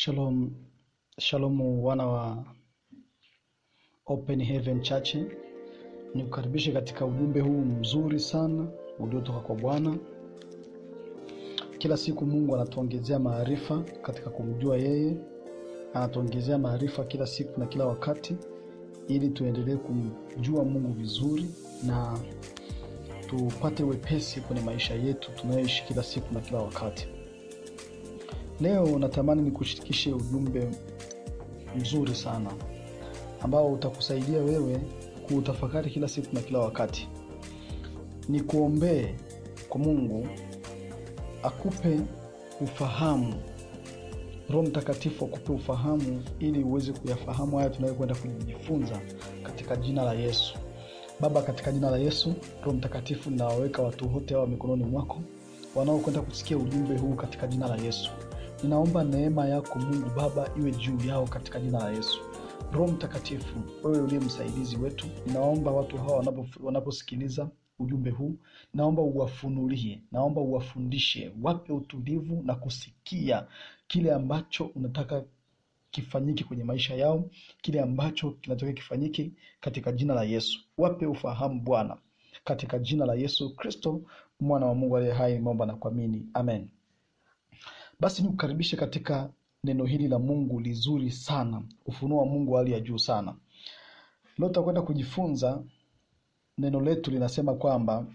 Shalom, shalom wana wa Open Heaven Church, nikukaribishe katika ujumbe huu mzuri sana uliotoka kwa Bwana. Kila siku Mungu anatuongezea maarifa katika kumjua yeye, anatuongezea maarifa kila siku na kila wakati, ili tuendelee kumjua Mungu vizuri na tupate wepesi kwenye maisha yetu tunayoishi kila siku na kila wakati. Leo natamani nikushirikishe ujumbe mzuri sana ambao utakusaidia wewe kuutafakari kila siku na kila wakati. Nikuombee kwa Mungu akupe ufahamu, Roho Mtakatifu akupe ufahamu ili uweze kuyafahamu haya tunayokwenda kujifunza katika jina la Yesu. Baba, katika jina la Yesu, Roho Mtakatifu, ninawaweka watu wote hawa mikononi mwako wanaokwenda kusikia ujumbe huu katika jina la Yesu. Ninaomba neema yako Mungu Baba iwe juu yao katika jina la Yesu. Roho Mtakatifu, wewe uliye msaidizi wetu, ninaomba watu hawa wanapo- wanaposikiliza ujumbe huu, naomba uwafunulie, naomba uwafundishe, wape utulivu na kusikia kile ambacho unataka kifanyike kwenye maisha yao, kile ambacho kinataka kifanyike katika jina la Yesu. Wape ufahamu Bwana, katika jina la Yesu Kristo, mwana wa Mungu aliye hai, nimeomba na kuamini, amen. Basi nikukaribishe katika neno hili la Mungu lizuri sana, ufunuo wa Mungu wa hali ya juu sana. Leo tutakwenda kujifunza, neno letu linasema kwamba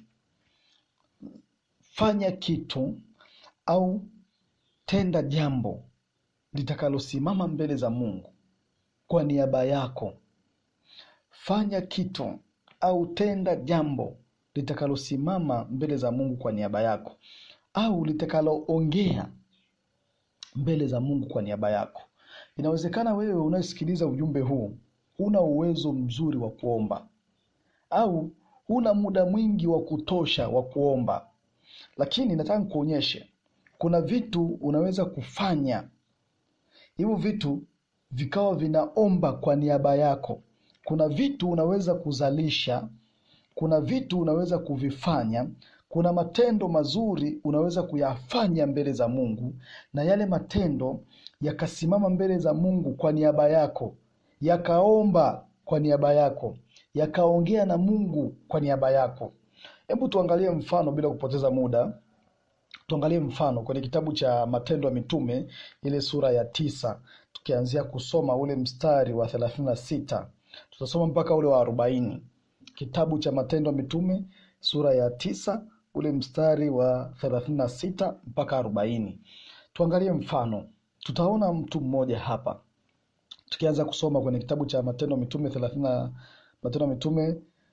fanya kitu au tenda jambo litakalosimama mbele za Mungu kwa niaba yako. Fanya kitu au tenda jambo litakalosimama mbele za Mungu kwa niaba yako, au litakaloongea mbele za Mungu kwa niaba yako. Inawezekana wewe unayesikiliza ujumbe huu huna uwezo mzuri wa kuomba au huna muda mwingi wa kutosha wa kuomba, lakini nataka nikuonyeshe kuna vitu unaweza kufanya hivyo vitu vikawa vinaomba kwa niaba yako. Kuna vitu unaweza kuzalisha, kuna vitu unaweza kuvifanya, kuna matendo mazuri unaweza kuyafanya mbele za Mungu, na yale matendo yakasimama mbele za Mungu kwa niaba yako, yakaomba kwa niaba yako, yakaongea na Mungu kwa niaba yako. Hebu tuangalie mfano bila kupoteza muda. Tuangalie mfano kwenye kitabu cha Matendo ya Mitume ile sura ya tisa tukianzia kusoma ule mstari wa thelathini na sita tutasoma mpaka ule wa arobaini. Kitabu cha Matendo ya Mitume sura ya tisa ule mstari wa thelathini na sita mpaka arobaini. Tuangalie mfano, tutaona mtu mmoja hapa tukianza kusoma kwenye kitabu cha Matendo ya Mitume thelathini na Matendo ya Mitume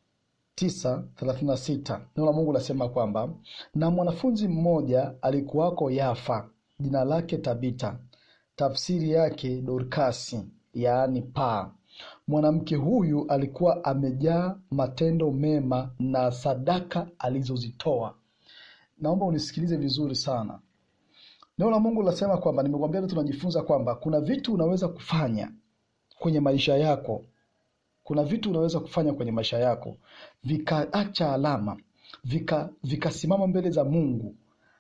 tisa thelathini na sita neno la Mungu lasema kwamba na mwanafunzi mmoja alikuwako Yafa, jina lake Tabita, tafsiri yake Dorkasi, yaani paa. Mwanamke huyu alikuwa amejaa matendo mema na sadaka alizozitoa. Naomba unisikilize vizuri sana. Neno la Mungu lasema kwamba, nimekwambia leo tunajifunza kwamba kuna vitu unaweza kufanya kwenye maisha yako kuna vitu unaweza kufanya kwenye maisha yako vikaacha alama vika vikasimama mbele za Mungu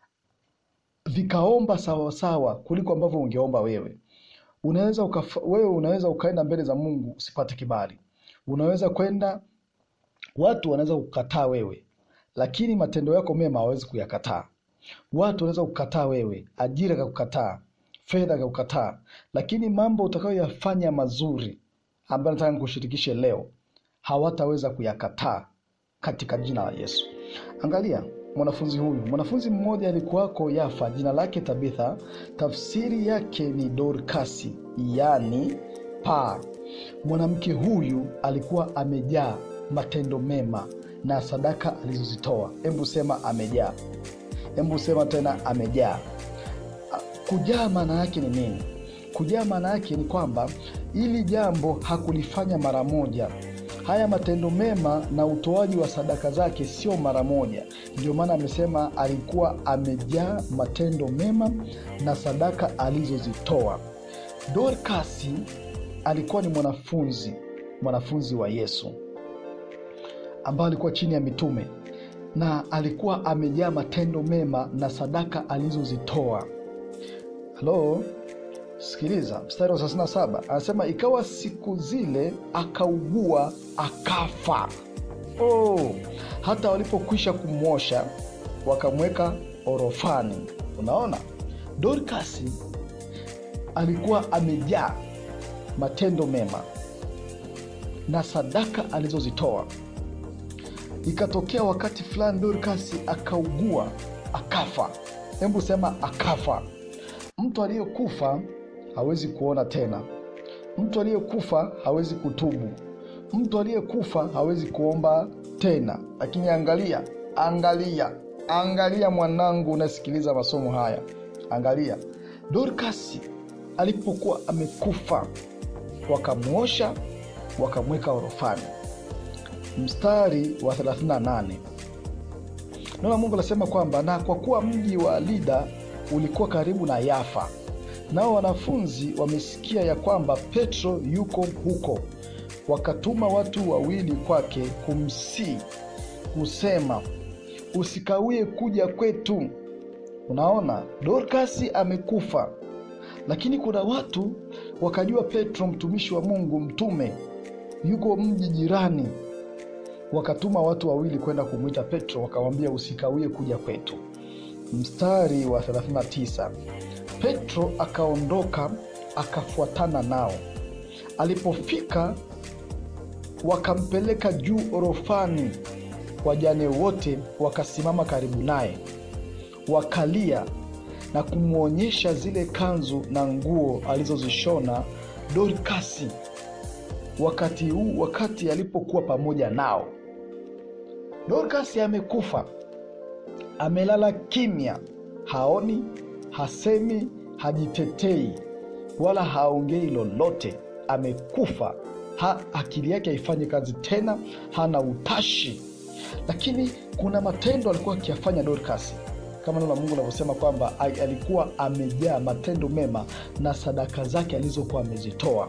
vikaomba sawasawa kuliko ambavyo ungeomba wewe. Unaweza ukafa, wewe unaweza ukaenda mbele za Mungu usipate kibali, unaweza kwenda, watu wanaweza kukataa wewe, lakini matendo yako mema hawawezi kuyakataa. Watu wanaweza kukataa wewe, ajira kakukataa, fedha kakukataa, lakini mambo utakayoyafanya mazuri ambayo nataka nikushirikishe leo hawataweza kuyakataa katika jina la Yesu. Angalia mwanafunzi huyu, mwanafunzi mmoja alikuwako Yafa, jina lake Tabitha, tafsiri yake ni Dorkasi, yaani paa. Mwanamke huyu alikuwa amejaa matendo mema na sadaka alizozitoa. Hebu sema amejaa, hebu sema tena amejaa. Kujaa maana yake ni nini? Kujaa maana yake ni kwamba hili jambo hakulifanya mara moja. Haya matendo mema na utoaji wa sadaka zake sio mara moja. Ndio maana amesema alikuwa amejaa matendo mema na sadaka alizozitoa. Dorkasi alikuwa ni mwanafunzi mwanafunzi wa Yesu ambaye alikuwa chini ya mitume na alikuwa amejaa matendo mema na sadaka alizozitoa. Halo, sikiliza mstari wa 37 anasema ikawa siku zile akaugua akafa oh, hata walipokwisha kumwosha wakamweka orofani unaona dorkasi alikuwa amejaa matendo mema na sadaka alizozitoa ikatokea wakati fulani dorkasi akaugua akafa hebu sema akafa mtu aliyekufa hawezi kuona tena mtu aliyekufa hawezi kutubu mtu aliyekufa hawezi kuomba tena lakini angalia angalia angalia mwanangu unasikiliza masomo haya angalia dorkasi alipokuwa amekufa wakamwosha wakamweka orofani mstari wa 38 neno la mungu anasema kwamba na kwa kuwa mji wa lida ulikuwa karibu na yafa nao wanafunzi wamesikia ya kwamba petro yuko huko wakatuma watu wawili kwake kumsii kusema usikawie kuja kwetu unaona dorkasi amekufa lakini kuna watu wakajua petro mtumishi wa mungu mtume yuko mji jirani wakatuma watu wawili kwenda kumwita petro wakamwambia usikawie kuja kwetu mstari wa 39 petro akaondoka akafuatana nao alipofika wakampeleka juu orofani wajane wote wakasimama karibu naye wakalia na kumwonyesha zile kanzu na nguo alizozishona dorkasi wakati huu wakati alipokuwa pamoja nao dorkasi amekufa amelala kimya haoni hasemi hajitetei wala haongei lolote amekufa ha, akili yake haifanyi kazi tena hana utashi lakini kuna matendo alikuwa akiyafanya dorkasi kama neno la mungu anavyosema kwamba alikuwa amejaa matendo mema na sadaka zake alizokuwa amezitoa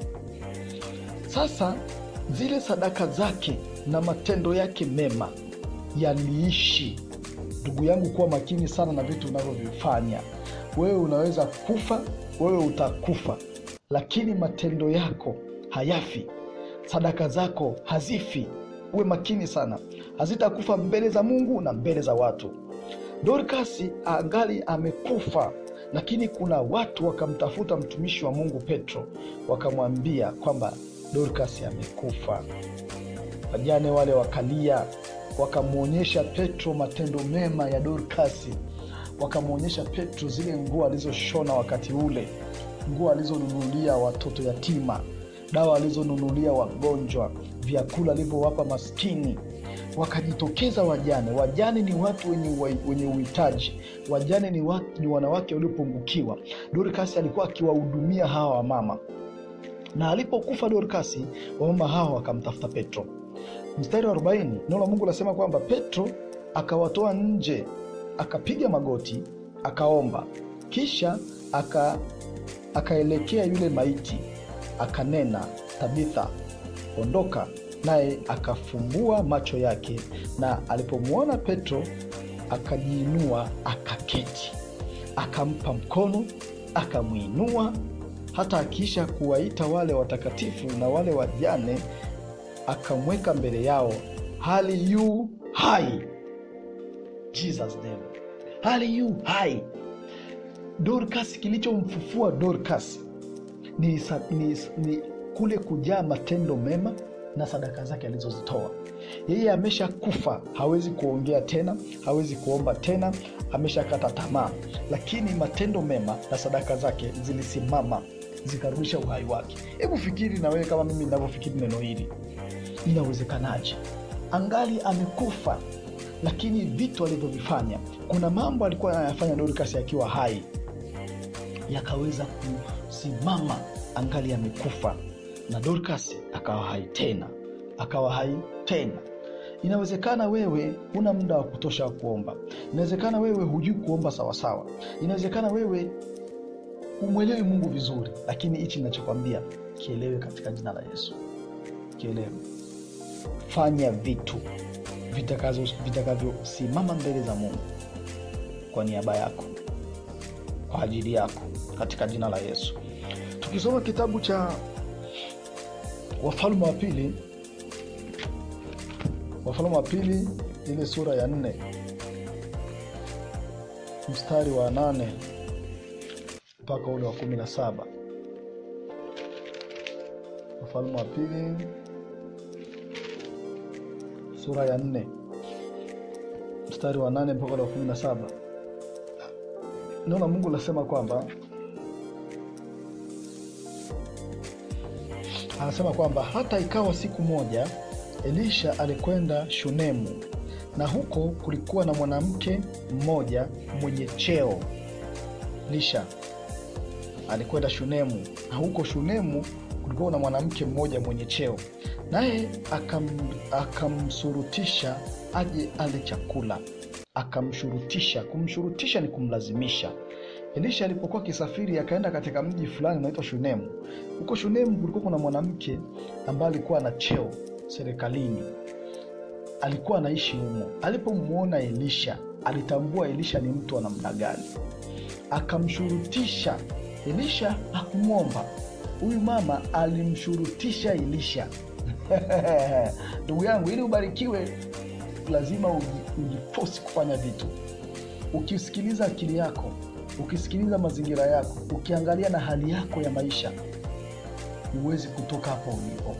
sasa zile sadaka zake na matendo yake mema yaliishi ndugu yangu kuwa makini sana na vitu unavyovifanya wewe unaweza kufa wewe utakufa lakini matendo yako hayafi sadaka zako hazifi uwe makini sana hazitakufa mbele za mungu na mbele za watu dorkasi angali amekufa lakini kuna watu wakamtafuta mtumishi wa mungu petro wakamwambia kwamba dorkasi amekufa wajane wale wakalia wakamwonyesha petro matendo mema ya dorkasi wakamwonyesha petro zile nguo alizoshona wakati ule nguo alizonunulia watoto yatima dawa alizonunulia wagonjwa vyakula alivyowapa maskini wakajitokeza wajane wajane ni watu wenye, wenye uhitaji wajane ni, watu, ni wanawake waliopungukiwa dorkasi alikuwa akiwahudumia hawa wamama na alipokufa dorkasi wamama hawa wakamtafuta petro mstari wa 40 neno la mungu anasema kwamba petro akawatoa nje akapiga magoti akaomba kisha aka akaelekea yule maiti akanena tabitha ondoka naye akafumbua macho yake na alipomwona petro akajiinua akaketi akampa mkono akamwinua hata akiisha kuwaita wale watakatifu na wale wajane akamweka mbele yao hali yu hai jesus name hali yu hai dorkas kilichomfufua dorkas ni, ni, ni kule kujaa matendo mema na sadaka zake alizozitoa yeye amesha kufa hawezi kuongea tena hawezi kuomba tena ameshakata tamaa lakini matendo mema na sadaka zake zilisimama zikarudisha uhai wake hebu fikiri na wewe kama mimi ninavyofikiri neno hili inawezekanaje angali amekufa lakini vitu alivyovifanya kuna mambo alikuwa anayafanya dorkas akiwa hai yakaweza kusimama angali amekufa na dorkas akawa hai tena akawa hai tena inawezekana wewe una muda wa kutosha wa kuomba inawezekana wewe hujui kuomba sawasawa inawezekana wewe umwelewi mungu vizuri lakini hichi inachokwambia kielewe katika jina la yesu kielewe fanya vitu vitakavyosimama mbele za mungu kwa niaba yako kwa ajili yako katika jina la yesu tukisoma kitabu cha wafalme wa pili wafalme wa pili ile sura ya nne mstari wa nane mpaka ule wa kumi na saba wafalme wa pili sura ya nne mstari wa nane mpaka ule wa kumi na saba neno la mungu linasema kwamba anasema kwamba hata ikawa siku moja elisha alikwenda shunemu na huko kulikuwa na mwanamke mmoja mwenye cheo lisha alikwenda shunemu na huko shunemu kulikuwa na mwanamke mmoja mwenye cheo naye akam, akamsurutisha aje ale chakula akamshurutisha kumshurutisha ni kumlazimisha elisha alipokuwa akisafiri akaenda katika mji fulani unaitwa shunemu huko shunemu kulikuwa kuna mwanamke ambaye alikuwa na cheo serikalini alikuwa anaishi humo alipomwona elisha alitambua elisha ni mtu wa namna gani akamshurutisha elisha hakumwomba huyu mama alimshurutisha elisha ndugu yangu ili ubarikiwe lazima uji- ujifosi kufanya vitu ukisikiliza akili yako ukisikiliza mazingira yako ukiangalia na hali yako ya maisha huwezi kutoka hapo ulipo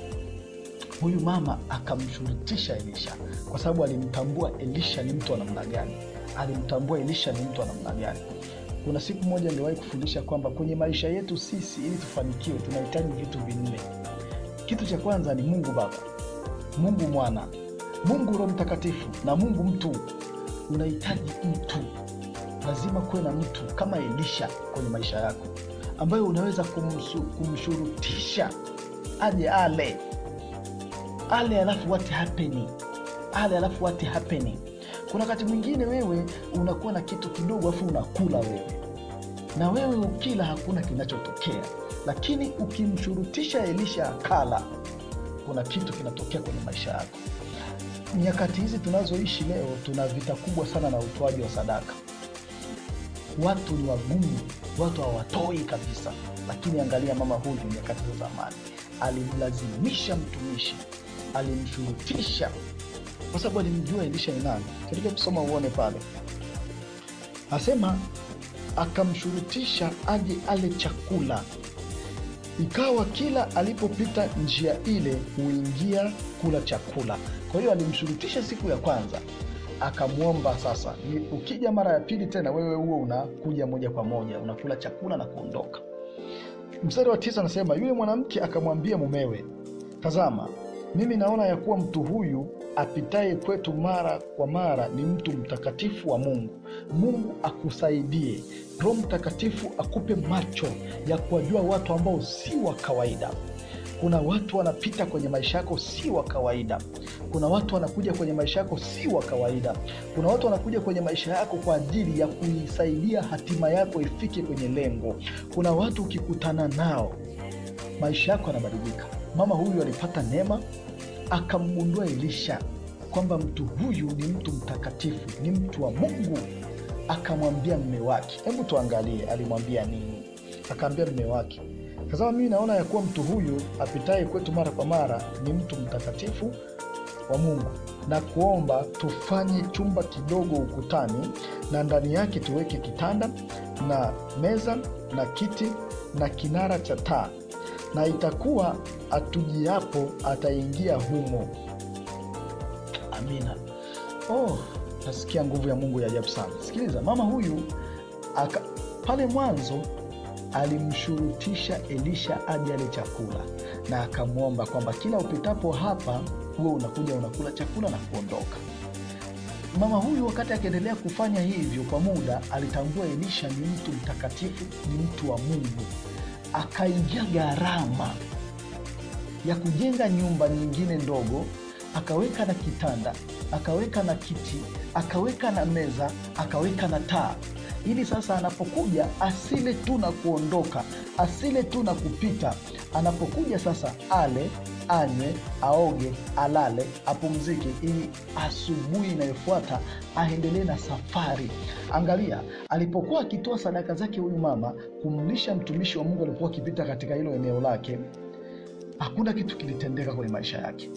huyu mama akamshurutisha elisha kwa sababu alimtambua elisha ni mtu wa namna gani alimtambua elisha ni mtu wa namna gani kuna siku moja niliwahi kufundisha kwamba kwenye maisha yetu sisi ili tufanikiwe tunahitaji vitu vinne kitu cha kwanza ni mungu baba mungu mwana mungu roho mtakatifu na mungu mtu unahitaji mtu lazima kuwe na mtu kama elisha kwenye maisha yako ambayo unaweza kumsu, kumshurutisha aje ale ale alafu what happening ale alafu what happening kuna wakati mwingine wewe unakuwa na kitu kidogo alafu unakula wewe na wewe ukila hakuna kinachotokea lakini ukimshurutisha elisha akala kuna kitu kinatokea kwenye maisha yako nyakati hizi tunazoishi leo tuna vita kubwa sana na utoaji wa sadaka watu ni wagumu watu hawatoi kabisa lakini angalia mama huyu nyakati za zamani alimlazimisha mtumishi alimshurutisha kwa sababu alimjua elisha ni nani katika kusoma uone pale asema akamshurutisha aje ale chakula ikawa kila alipopita njia ile huingia kula chakula kwa hiyo alimshurutisha siku ya kwanza akamwomba sasa ni- ukija mara ya pili tena wewe huo unakuja moja kwa moja unakula chakula na kuondoka mstari wa tisa anasema yule mwanamke akamwambia mumewe tazama mimi naona ya kuwa mtu huyu apitaye kwetu mara kwa mara ni mtu mtakatifu wa mungu mungu akusaidie roho mtakatifu akupe macho ya kuwajua watu ambao si wa kawaida kuna watu wanapita kwenye maisha yako si wa kawaida kuna watu wanakuja kwenye maisha yako si wa kawaida kuna watu wanakuja kwenye maisha yako kwa ajili ya kuisaidia hatima yako ifike kwenye lengo kuna watu ukikutana nao maisha yako yanabadilika mama huyu alipata neema akamgundua elisha kwamba mtu huyu ni mtu mtakatifu ni mtu wa mungu akamwambia mme wake hebu tuangalie alimwambia nini akaambia mme wake tazama mimi naona ya kuwa mtu huyu apitaye kwetu mara kwa mara ni mtu mtakatifu wa mungu na kuomba tufanye chumba kidogo ukutani na ndani yake tuweke kitanda na meza na kiti na kinara cha taa na itakuwa atujiapo ataingia humo amina oh, nasikia nguvu ya mungu ya ajabu sana sikiliza mama huyu aka, pale mwanzo alimshurutisha elisha aje ale chakula na akamwomba kwamba kila upitapo hapa huwe unakuja unakula chakula na kuondoka mama huyu wakati akiendelea kufanya hivyo kwa muda alitambua elisha ni mtu mtakatifu ni mtu wa mungu akaingia gharama ya kujenga nyumba nyingine ndogo akaweka na kitanda akaweka na kiti akaweka na meza akaweka na taa ili sasa anapokuja asile tu na kuondoka asile tu na kupita anapokuja sasa ale anywe aoge alale apumzike ili asubuhi inayofuata aendelee na safari angalia alipokuwa akitoa sadaka zake huyu mama kumlisha mtumishi wa mungu alikuwa akipita katika hilo eneo lake hakuna kitu kilitendeka kwenye maisha yake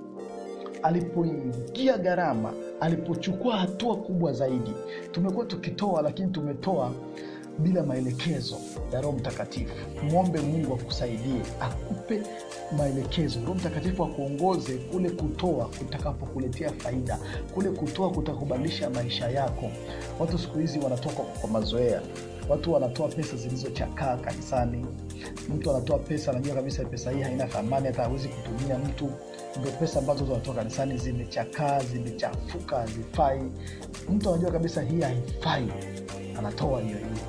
alipoingia gharama alipochukua hatua kubwa zaidi tumekuwa tukitoa lakini tumetoa bila maelekezo ya roho mtakatifu mwombe mungu akusaidie akupe maelekezo roho mtakatifu akuongoze kule kutoa kutakapokuletea faida kule kutoa kutakubadilisha maisha yako watu siku hizi wanatoa kwa, kwa mazoea watu wanatoa pesa zilizochakaa kanisani mtu anatoa pesa anajua kabisa pesa hii haina thamani hata hawezi kutumia mtu ndo pesa ambazo zinatoka kanisani zimechakaa zimechafuka hazifai mtu anajua kabisa hii haifai anatoa hiyo hiyo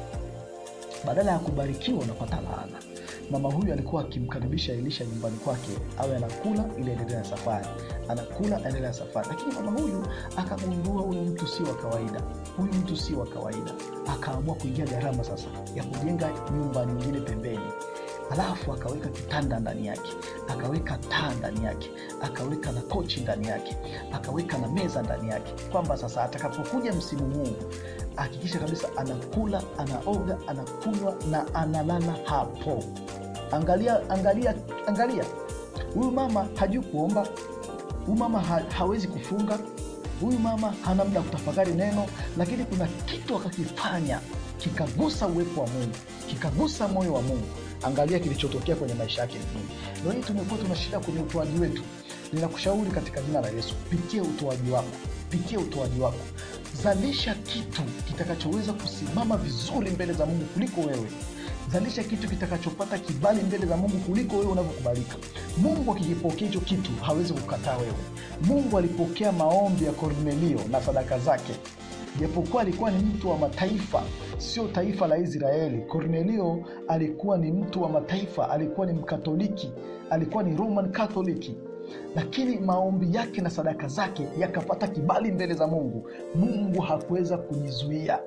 badala ya kubarikiwa unapata laana mama huyu alikuwa akimkaribisha elisha nyumbani kwake awe anakula ili aendelee na safari anakula aendelee na safari lakini mama huyu akagundua huyu mtu si wa kawaida huyu mtu si wa kawaida akaamua kuingia gharama sasa ya kujenga nyumba nyingine pembeni alafu akaweka kitanda ndani yake akaweka taa ndani yake akaweka na kochi ndani yake akaweka na meza ndani yake kwamba sasa atakapokuja msimu huu hakikisha kabisa anakula anaoga anakunywa na analala hapo angalia angalia angalia huyu mama hajui kuomba huyu mama ha, hawezi kufunga huyu mama hana muda kutafakari neno lakini kuna kitu akakifanya kikagusa uwepo wa mungu kikagusa moyo wa mungu angalia kilichotokea kwenye maisha yake nini leo hii tumekuwa tuna shida kwenye utoaji wetu ninakushauri katika jina la yesu pitia utoaji wako pitia utoaji wako zalisha kitu kitakachoweza kusimama vizuri mbele za mungu kuliko wewe zalisha kitu kitakachopata kibali mbele za mungu kuliko wewe unavyokubalika mungu akikipokea hicho kitu hawezi kukataa wewe mungu alipokea maombi ya kornelio na sadaka zake japokuwa alikuwa ni mtu wa mataifa sio taifa la israeli kornelio alikuwa ni mtu wa mataifa alikuwa ni mkatoliki alikuwa ni roman katholiki lakini maombi yake na sadaka zake yakapata kibali mbele za mungu mungu hakuweza kujizuia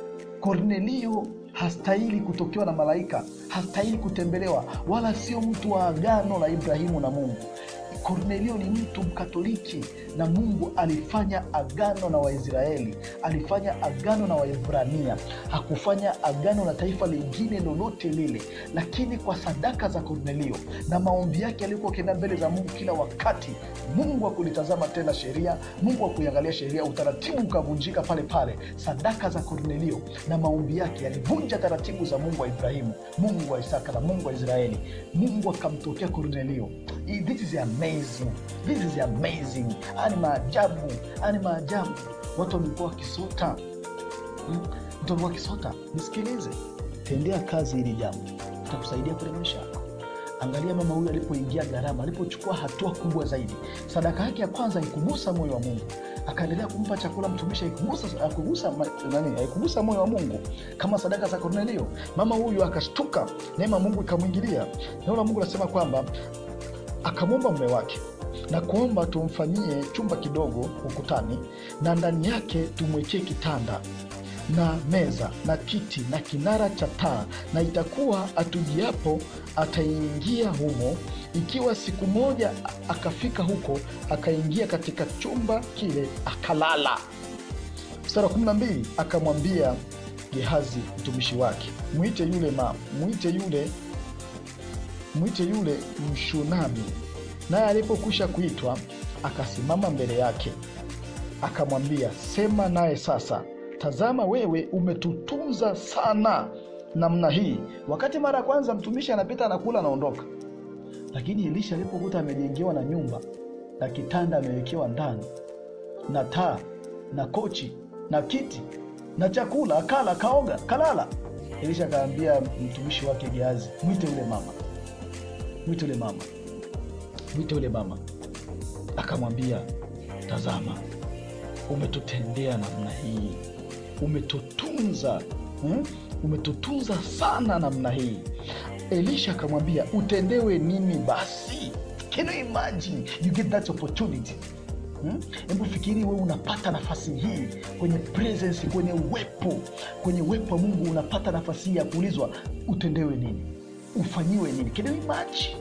kornelio hastahili kutokewa na malaika hastahili kutembelewa wala sio mtu wa agano la ibrahimu na mungu kornelio ni mtu mkatoliki na mungu alifanya agano na waisraeli alifanya agano na waebrania hakufanya agano na taifa lingine lolote lile lakini kwa sadaka za kornelio na maombi yake alikuwa akienda mbele za mungu kila wakati mungu akulitazama tena sheria mungu akuiangalia sheria utaratibu ukavunjika pale pale sadaka za kornelio na maombi yake yalivunja taratibu za mungu wa ibrahimu mungu wa isaka na mungu wa israeli mungu akamtokea kornelio this is amazing this is amazing haya ni maajabu haya ni maajabu watu wamekuwa wakisota hmm? mtu amekuwa wakisota nisikilize tendea kazi hili jambo itakusaidia kwenye maisha yako angalia mama huyu alipoingia gharama alipochukua hatua kubwa zaidi sadaka yake ya kwanza haikugusa moyo wa mungu akaendelea kumpa chakula mtumishi haikugusa haikugusa nani haikugusa moyo wa mungu kama sadaka za kornelio mama huyu akashtuka neema mungu ikamwingilia neno la mungu nasema kwamba akamwomba mume wake na kuomba tumfanyie chumba kidogo ukutani na ndani yake tumwekee kitanda na meza na kiti na kinara cha taa na itakuwa atujiapo ataingia humo ikiwa siku moja akafika huko akaingia katika chumba kile akalala mstari wa kumi na mbili akamwambia gehazi mtumishi wake mwite yule ma mwite yule mwite yule mshunami naye alipokwisha kuitwa akasimama mbele yake akamwambia sema naye sasa tazama wewe umetutunza sana namna hii wakati mara ya kwanza mtumishi anapita anakula anaondoka lakini elisha alipokuta amejengewa na nyumba na kitanda amewekewa ndani na taa na kochi na kiti na chakula akala kaoga kalala elisha akaambia mtumishi wake geazi mwite yule mama mwite yule mama mwite yule mama akamwambia tazama umetutendea namna hii umetutunza hmm? umetutunza sana namna hii elisha akamwambia utendewe nini basi can you imagine you get that opportunity hebu hmm? fikiri wewe unapata nafasi hii kwenye presence kwenye uwepo kwenye uwepo wa mungu unapata nafasi hii ya kuulizwa utendewe nini ufanyiwe nini can you imagine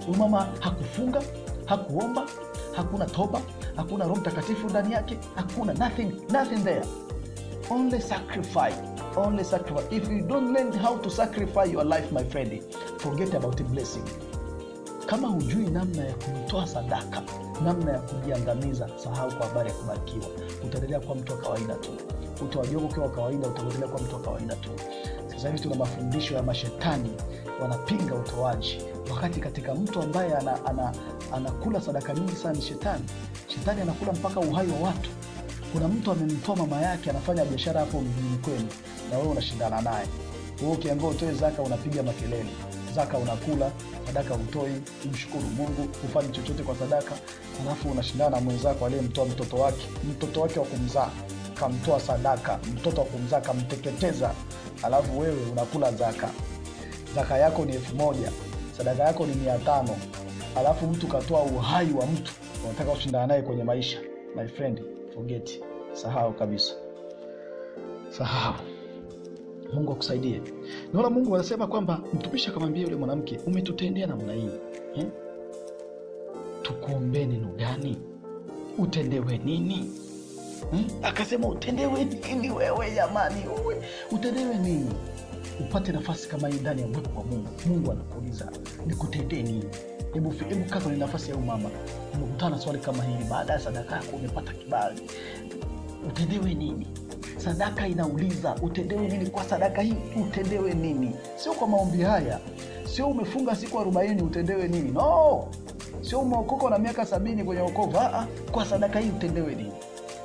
huyu mama hakufunga hakuomba hakuna toba hakuna roho mtakatifu ndani yake hakuna nothing, nothing there only sacrifice only sacrifice if you don't learn how to sacrifice your life my friend forget about the blessing kama hujui namna ya kujitoa sadaka namna ya kujiangamiza sahau kwa habari ya kubarikiwa utaendelea kuwa mtu wa kawaida tu utawajoga ukiwa wa kawaida utaendelea kuwa mtu wa kawaida tu sasa hivi tuna mafundisho ya mashetani wanapinga utoaji wakati katika mtu ambaye ana, ana, anakula sadaka nyingi sana ni shetani shetani anakula mpaka uhai wa watu kuna mtu amemtoa mama yake anafanya biashara hapo mjini kwenu na wewe unashindana naye wewe ukiambia utoe zaka unapiga makelele zaka unakula sadaka utoi umshukuru mungu hufanyi chochote kwa sadaka alafu unashindana na mwenzako aliyemtoa mtoto wake mtoto wake wa kumzaa kamtoa sadaka mtoto wa kumzaa kamteketeza alafu wewe unakula zaka zaka yako ni elfu moja sadaka yako ni mia tano alafu mtu katoa uhai wa mtu unataka kushindana naye kwenye maisha my friend forget sahau kabisa sahau mungu akusaidie naona mungu anasema kwamba mtumishi akamwambia yule mwanamke umetutendea namna hii eh? tukuombee neno gani utendewe nini hmm? akasema utendewe nini wewe jamani uwe utendewe nini upate nafasi kama hii ndani ya uwepo wa mungu mungu anakuuliza nikutendee nini hebu hebu kaa kwenye nafasi ya umama umekutana na swali kama hili baada ya sadaka yako umepata kibali utendewe nini sadaka inauliza utendewe nini kwa sadaka hii utendewe nini sio kwa maombi haya sio umefunga siku arobaini utendewe nini no sio umeokoka na miaka sabini kwenye okovu Aa, kwa sadaka hii utendewe nini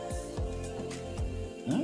hmm?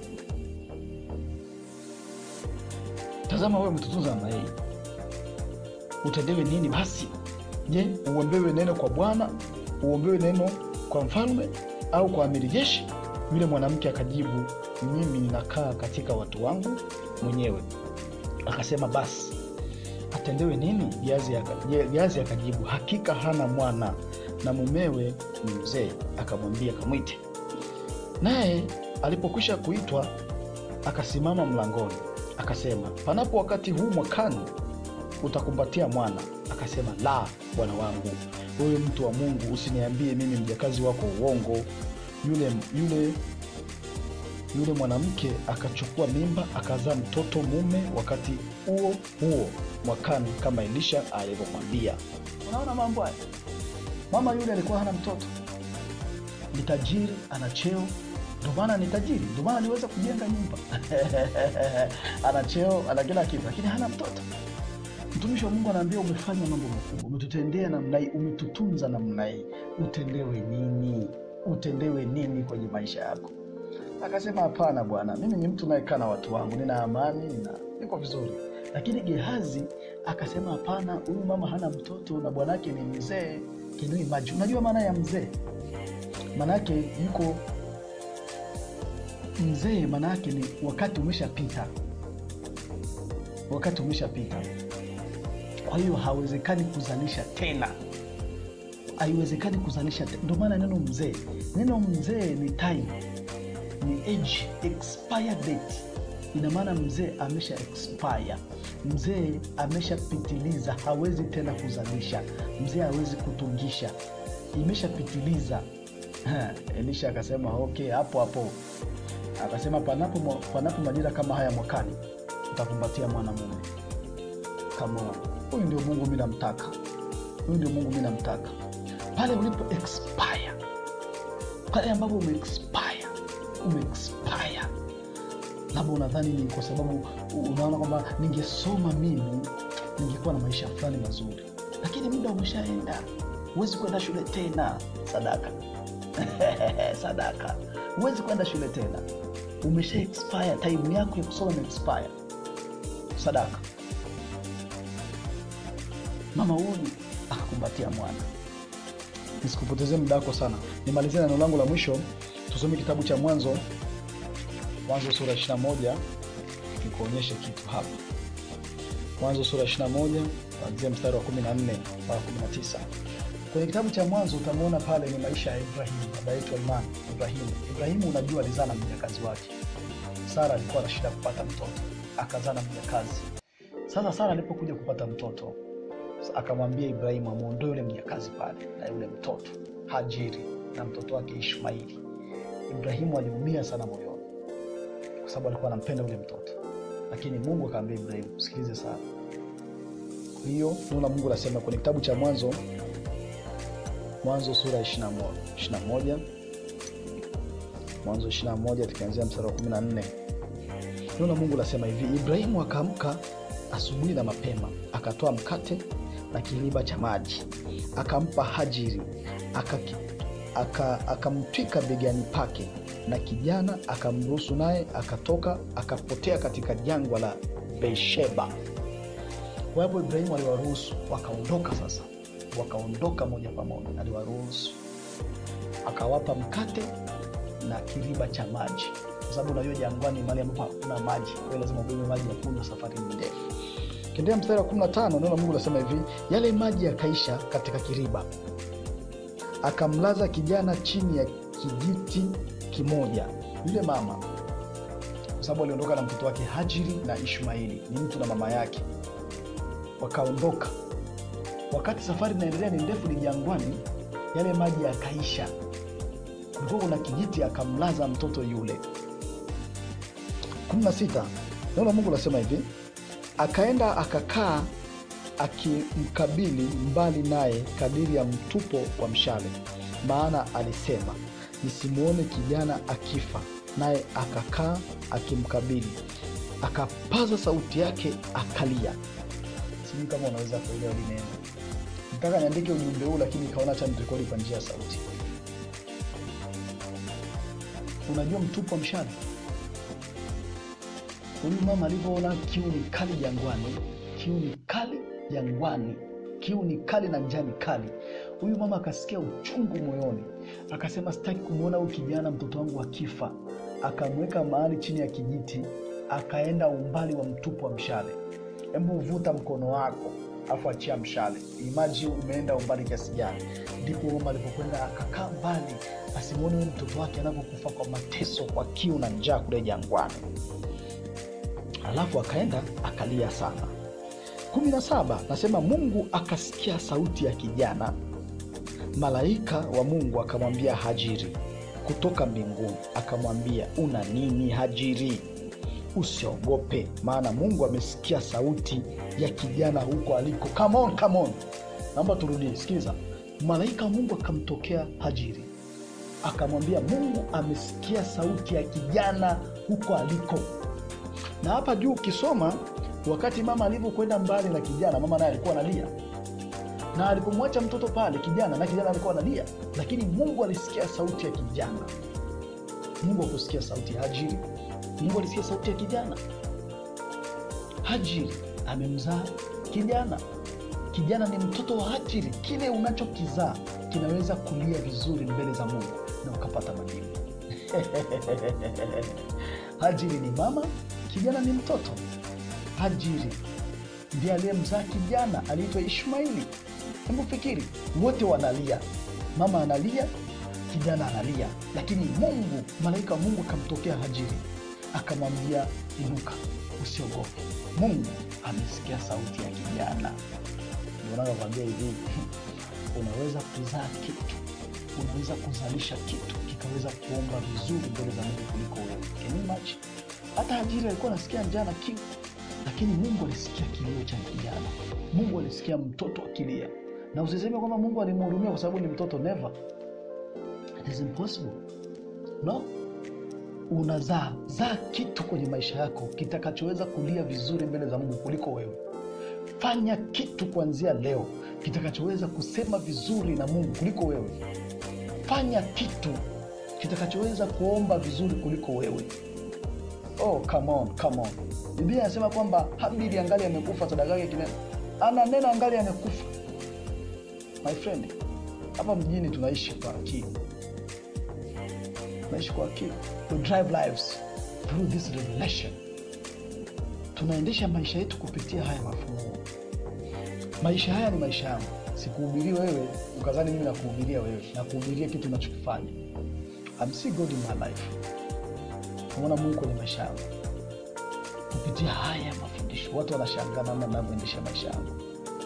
tazama wewe mtutunza namna hii utendewe nini basi je uombewe neno kwa bwana uombewe neno kwa mfalme au kwa amiri jeshi yule mwanamke akajibu mimi ninakaa katika watu wangu mwenyewe akasema basi atendewe nini geazi akajibu hakika hana mwana na mumewe ni mzee akamwambia kamwite naye alipokwisha kuitwa akasimama mlangoni akasema panapo wakati huu mwakani utakumbatia mwana akasema la bwana wangu wewe mtu wa mungu usiniambie mimi mjakazi wako uongo yule yule yule mwanamke akachukua mimba akazaa mtoto mume wakati huo huo mwakani kama elisha alivyomwambia unaona mambo haya mama yule alikuwa hana mtoto ni tajiri ana cheo ndio maana ni tajiri ndio maana aliweza kujenga nyumba ana cheo ana kila kitu lakini hana mtoto mtumishi wa mungu anaambia umefanya mambo makubwa umetutendea namna hii umetutunza namna hii utendewe nini utendewe nini kwenye maisha yako akasema hapana bwana mimi ni mtu nayekaa na watu wangu nina amani nina niko vizuri lakini gehazi akasema hapana huyu mama hana mtoto na bwanake ni mzee kinuimaji unajua maana ya mzee maanaake yuko mzee maanaake ni wakati umeshapita wakati umeshapita kwa hiyo hawezekani kuzalisha tena haiwezekani kuzalisha tena ndio maana neno mzee neno mzee ni time ni age expire date ina maana mzee amesha expire mzee ameshapitiliza hawezi tena kuzalisha mzee hawezi kutungisha imeshapitiliza elisha akasema okay hapo hapo akasema panapo, panapo majira kama haya mwakani utakumbatia mwanamume kama huyu ndio mungu mi namtaka huyu ndio mungu mi namtaka pale ulipo expire pale ambapo umeexpire umeexpire labda unadhani ni kwa sababu unaona kwamba ningesoma mimi ningekuwa na maisha fulani mazuri lakini muda umeshaenda huwezi kwenda shule tena sadaka sadaka huwezi kwenda shule tena umesha expire time yako ya kusoma imeexpire sadaka mama huyu akakumbatia mwana nisikupotezee muda wako sana nimalizia neno langu la mwisho tusome kitabu cha mwanzo mwanzo sura 21 nikuonyeshe kitu hapa mwanzo sura 21 kuanzia mstari wa 14 mpaka 19 kwenye kitabu cha mwanzo utamwona pale ni maisha ya ibrahimu baba yetu wa imani ibrahimu ibrahimu unajua alizaa na mjakazi wake sara alikuwa na shida kupata mtoto akazaa na mjakazi sasa sara alipokuja kupata mtoto akamwambia Ibrahimu amwondoe yule mjakazi pale na yule mtoto Hajiri na mtoto wake Ishmaili. Ibrahimu aliumia sana moyoni, kwa sababu alikuwa anampenda yule mtoto, lakini Mungu akamwambia Ibrahimu, sikilize sana. Kwa hiyo neno la Mungu lasema kwenye kitabu cha Mwanzo, Mwanzo sura ya 21 21 Mwanzo 21 tukianzia mstari wa 14 neno la Mungu lasema hivi: Ibrahimu akaamka asubuhi na mapema, akatoa mkate na kiriba cha maji, akampa Hajiri, akamtwika aka begani pake, na kijana akamruhusu, naye akatoka akapotea katika jangwa la Beersheba. Kwa hapo Ibrahimu aliwaruhusu wakaondoka. Sasa wakaondoka moja kwa moja, aliwaruhusu akawapa mkate na kiriba cha maji, kwa sababu unajua jangwani mahali ambapo hakuna maji, kwa hiyo lazima ubebe maji ya kunywa, safari ni ndefu. Kiendelea mstari wa 15 neno la Mungu linasema hivi, yale maji yakaisha katika kiriba, akamlaza kijana chini ya kijiti kimoja. Yule mama, kwa sababu aliondoka na mtoto wake Hajiri na Ishmaili, ni mtu na mama yake, wakaondoka. Wakati safari inaendelea ni ndefu, ni jangwani, yale maji yakaisha, kulikuwa kuna kijiti, akamlaza mtoto yule. 16 neno la Mungu linasema hivi akaenda akakaa akimkabili mbali naye kadiri ya mtupo wa mshale, maana alisema nisimwone kijana akifa. Naye akakaa akimkabili, akapaza sauti yake akalia. Sijui kama unaweza kuelewa hili neno. Nataka niandike ujumbe huu, lakini ikaona acha nirekodi kwa njia ya sauti. Unajua mtupo wa mshale Huyu mama alivyoona kiu ni kali jangwani, kiu ni kali jangwani, kiu ni kali na njaa ni kali, huyu mama akasikia uchungu moyoni, akasema sitaki kumwona huyu kijana mtoto wangu akifa. Akamweka mahali chini ya kijiti, akaenda umbali wa mtupu wa mshale. Hebu vuta mkono wako afu achia mshale, imaji umeenda umbali kiasi gani. Ndipo mama alipokwenda akakaa mbali, asimwone huyu mtoto wake anavyokufa kwa mateso, kwa kiu na njaa kule jangwani. Alafu akaenda akalia sana. kumi na saba nasema Mungu akasikia sauti ya kijana. Malaika wa Mungu akamwambia Hajiri kutoka mbinguni, akamwambia una nini Hajiri? Usiogope, maana Mungu amesikia sauti ya kijana huko aliko. Come on, come on. Naomba turudie, sikiliza. Malaika wa Mungu akamtokea Hajiri akamwambia, Mungu amesikia sauti ya kijana huko aliko na hapa juu ukisoma, wakati mama alivyokwenda mbali na kijana, mama naye alikuwa analia, na alipomwacha mtoto pale kijana, na kijana alikuwa analia, lakini Mungu alisikia sauti ya kijana. Mungu akusikia sauti ya Hajiri, Mungu alisikia sauti ya kijana. Hajiri amemzaa kijana, kijana ni mtoto wa Hajiri. Kile unachokizaa kinaweza kulia vizuri mbele za Mungu na ukapata majibu. Hajiri ni mama kijana ni mtoto. Hajiri ndiye aliyemzaa kijana aliitwa Ishmaili. Hebu fikiri, wote wanalia, mama analia, kijana analia, lakini Mungu, malaika wa Mungu akamtokea Hajiri akamwambia, inuka, usiogope, Mungu amesikia sauti ya kijana. Ndio nakwambia hivi, unaweza kuzaa kitu, unaweza kuzalisha kitu kikaweza kuomba vizuri mbele za Mungu kuliko wewe. Can you imagine? Hata Hajiri alikuwa anasikia njaa na kiu, lakini Mungu alisikia kilio cha kijana. Mungu alisikia mtoto akilia, na usiseme kwamba Mungu alimhurumia kwa sababu ni mtoto. Never, it is impossible. No, unazaa zaa kitu kwenye maisha yako kitakachoweza kulia vizuri mbele za Mungu kuliko wewe. Fanya kitu kuanzia leo kitakachoweza kusema vizuri na Mungu kuliko wewe. Fanya kitu kitakachoweza kuomba vizuri kuliko wewe. Oh, come on, come on. Biblia inasema kwamba Habili angali amekufa, sadaka yake kinena, ana neno angali amekufa. My friend, hapa mjini tunaishi kwa akili, tunaishi kwa akili. We drive lives through this revelation. Tunaendesha maisha yetu kupitia haya mafunuo. Maisha haya ni maisha yangu, sikuhubirii wewe ukazani mimi nakuhubiria wewe, nakuhubiria kitu unachokifanya. I'm see God in my life Naona Mungu kwenye maisha yangu kupitia haya mafundisho. Watu wanashangaa namna ninavyoendesha maisha yangu.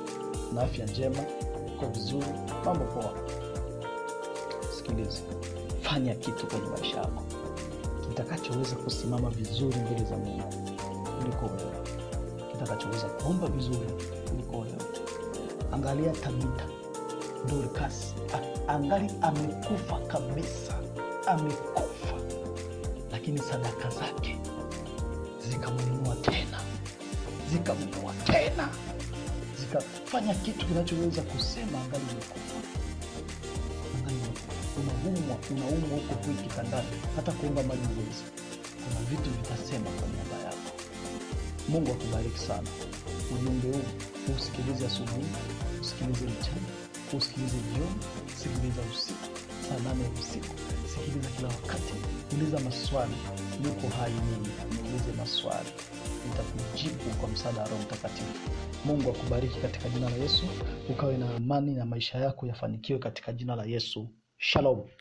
na afya njema uko vizuri mambo poa sikiliza fanya kitu kwenye maisha yako kitakachoweza kusimama vizuri mbele za mungu kuliko wewe kitakachoweza kuomba vizuri kuliko wewe angalia tabita dorkas angali amekufa kabisa amekufa lakini sadaka zake zikamwinua tena zikamwinua tena zikafanya kitu kinachoweza kusema angali umekufa angali unaumwa unaumwa huko hui kitandani hata kuomba mali uwezi kuna vitu vitasema kwa niaba yako mungu akubariki sana ujumbe huu usikilize asubuhi usikilize mchana usikilize jioni sikiliza usiku saa nane ya usiku sikiliza kila wakati uliza maswali yuko hai mimi niulize maswali nitakujibu kwa msaada wa roho mtakatifu mungu akubariki katika jina la yesu ukawe na amani na maisha yako yafanikiwe katika jina la yesu shalom